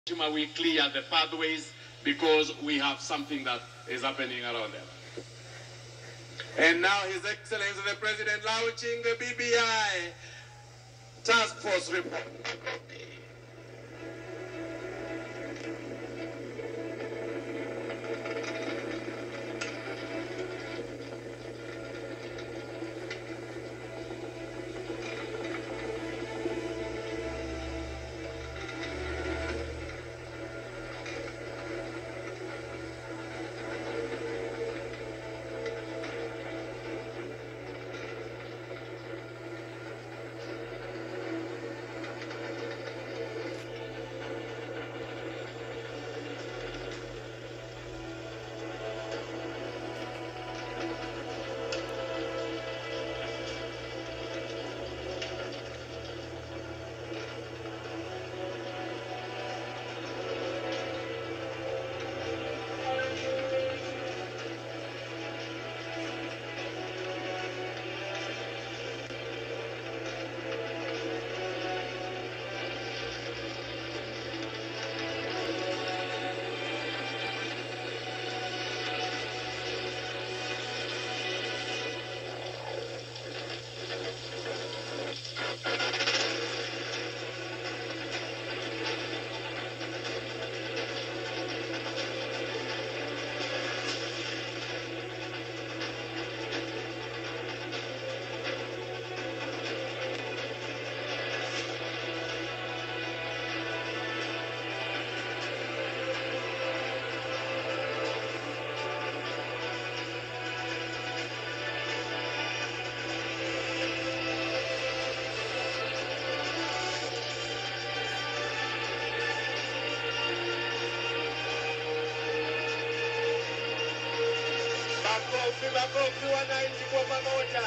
Shima, we clear the pathways because we have something that is happening around them. And now His Excellency the President launching the BBI Task Force report. Makofi, makofi wananchi kwa pamoja.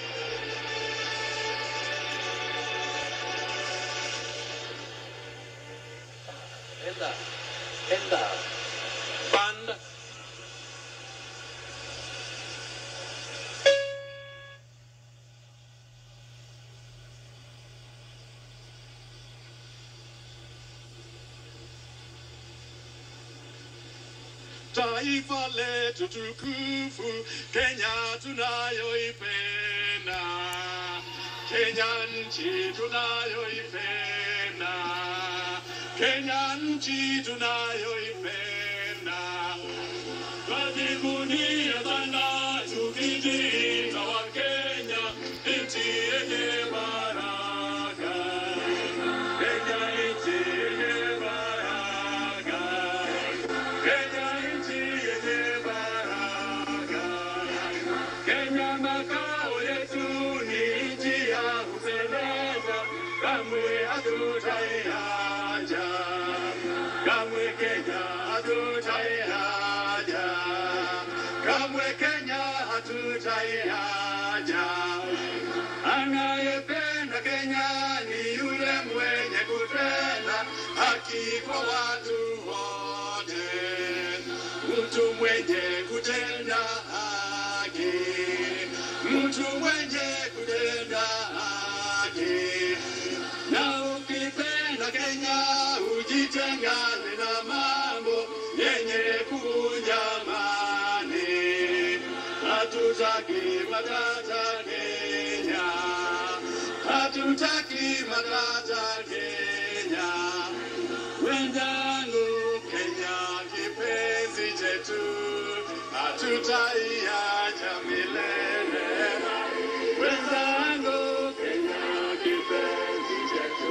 Enda, enda. Band. Taifa letu tukufu, Kenya tunayoipenda, Kenya nchi tunayoipenda, Kenya nchi tunayoipenda, twajivunia sana tukijiita wa Kenya, nchi yenye baraka, Kenya nchi yenye baraka. Kenya nchi yenye baraka. Kenya makao yetu ni nchi ya kupendeza, kamwe hatutaiacha, kamwe Kenya hatutaiacha, kamwe Kenya hatutaiacha. Anayependa Kenya ni yule mwenye kutenda haki kwa watu wote, mtu mwenye kutenda haki, mtu mwenye kutenda haki. Na ukipenda Kenya ujitengane na mambo yenye kuvunja amani. Hatutaki matata Kenya, hatutaki matata Kenya. Wenzangu, Kenya kipenzi chetu, hatutaiacha milele. Wenzangu, Kenya kipenzi chetu,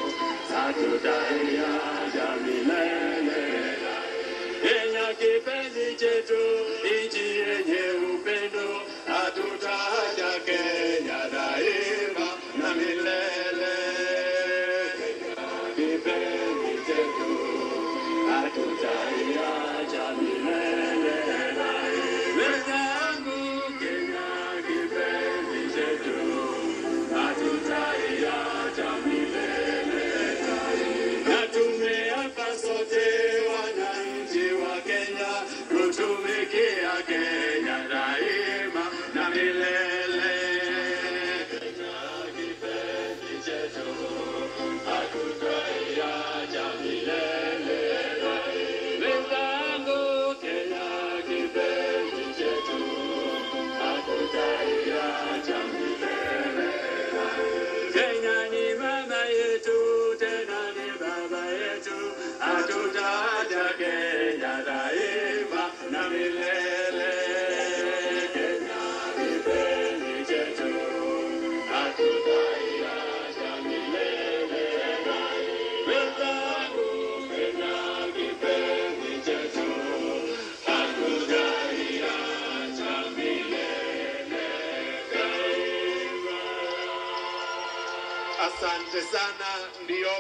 hatutaiacha milele. Kenya kipenzi chetu, nchi yenye upendo, hatutaacha Kenya daima na milele. Kenya kipenzi chetu, hatutaiacha milele. Wenzangu, Kenya kipenzi chetu, hatutaiacha milele na tumeapa sote wananchi wa Kenya kutumikia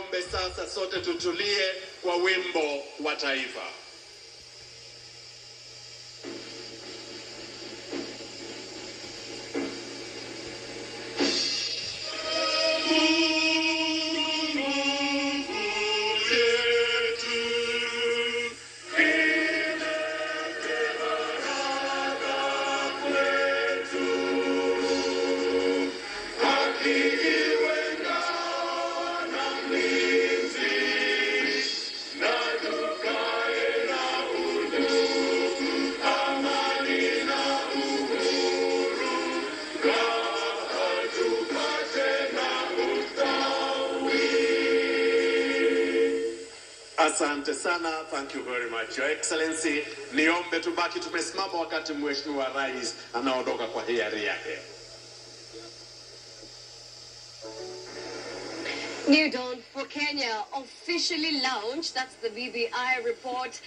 niombe sasa sote tutulie kwa wimbo wa taifa. Asante sana, thank you very much your excellency. Niombe tubaki tumesimama wakati mheshimiwa rais anaondoka kwa hiari yake. New Dawn for Kenya officially launched. That's the BBI report.